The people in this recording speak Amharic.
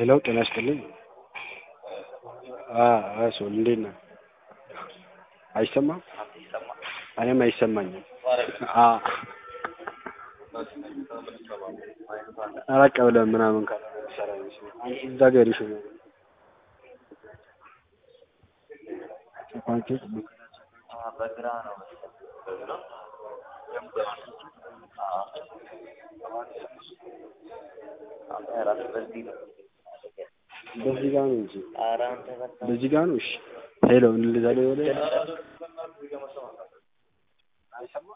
ሄሎ ጤና ይስጥልኝ። ሶል እንዴት ነህ? አይሰማም? እኔም አይሰማኝም። ራቅ ብለህ ምናምን ካልሆነ የሚሰራ ይመስለኛል። እዛ ጋር ሄደሽ ነው በግራ ነው በዚህ ነው በዚህ ጋር ነው እንጂ ኧረ አንተ በቃ በዚህ ጋር ነው። እሺ ሄሎ እንደዛ ላይ ወደ አይሰማም